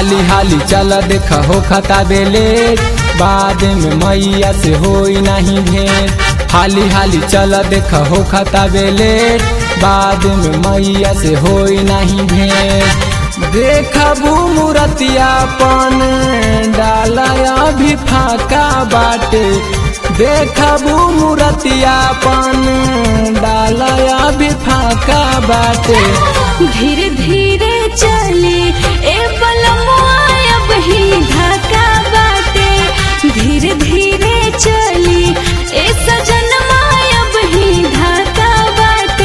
हाली हाली चल देख हो खता बेले बाद में मैया से होई नहीं भेंट हाली हाली चल देख हो खता बेले बाद में मैया से होई नहीं भेंट देखबू मूर्तियापन डालया भी फाका बाटे देखबू मूर्तियापन डालया भी फाका बाटे धीरे धीरे चली ए बलमुआ अब ही ढाका बाटे धीरे धीरे चली ए सजनमा अब ही ढाका बाटे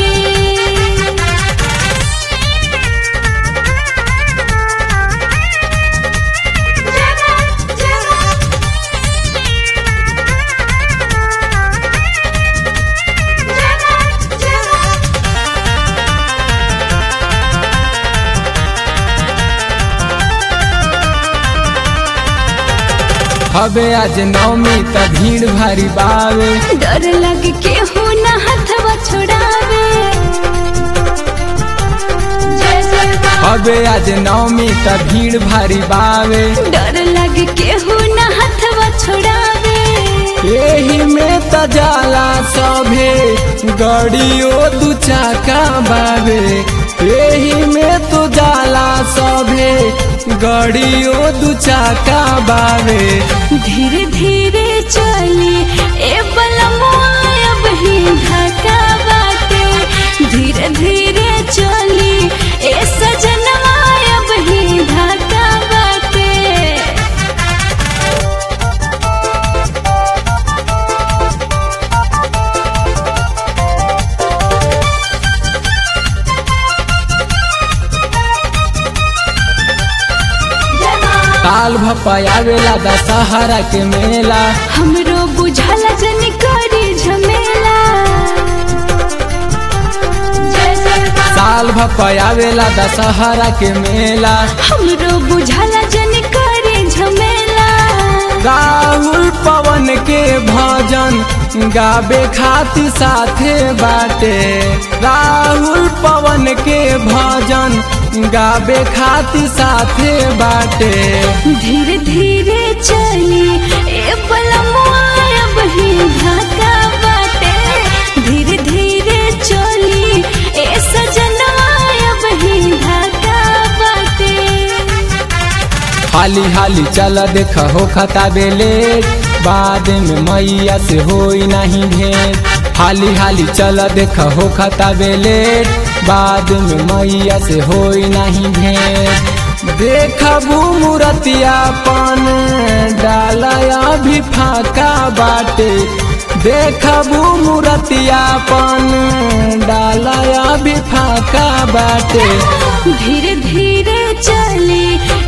हबे आज नवमी त भीड़ भारी बावे डर लग के हो न हथवा छोड़ावे हबे आज नवमी त भीड़ भारी बावे डर लग के हो न हथवा छोड़ावे एही में त जाला सभे गड़ियो दू चाका बावे एही में तो जाला सभे गड़ियो दू चाका बावे धीरे धीरे चली ए बलमुआ अब ही ढाका बाटे धीरे धीरे चली ए सजनवा अब ही ढाका बाटे ताल भपायावेला दशहरा के मेला हमरो बुझल जन करी झमेला साल भपायावेला दशहरा के मेला हमरो बुझल जन करी झमेला राहुल पवन के भजन गावे खातिर साथे बाटे राहुल पवन के भजन गावे खातिर साथे बाटे धीरे धीरे चली ए बलमुआ अब ही ढाका बाटे धीरे धीरे चली ए सजनवा अब ही ढाका बाटे हाली हाली चल देख हो खता बेले बाद में मैया से होई नहीं भेंट हाली हाली चल देख हो खता बेले बाद में मैया से होई नहीं भेंट देखबू मूर्तियापन डालया भी फाका बाटे देखबू मूर्तियापन डालया भी फाका बाटे धीरे धीरे चली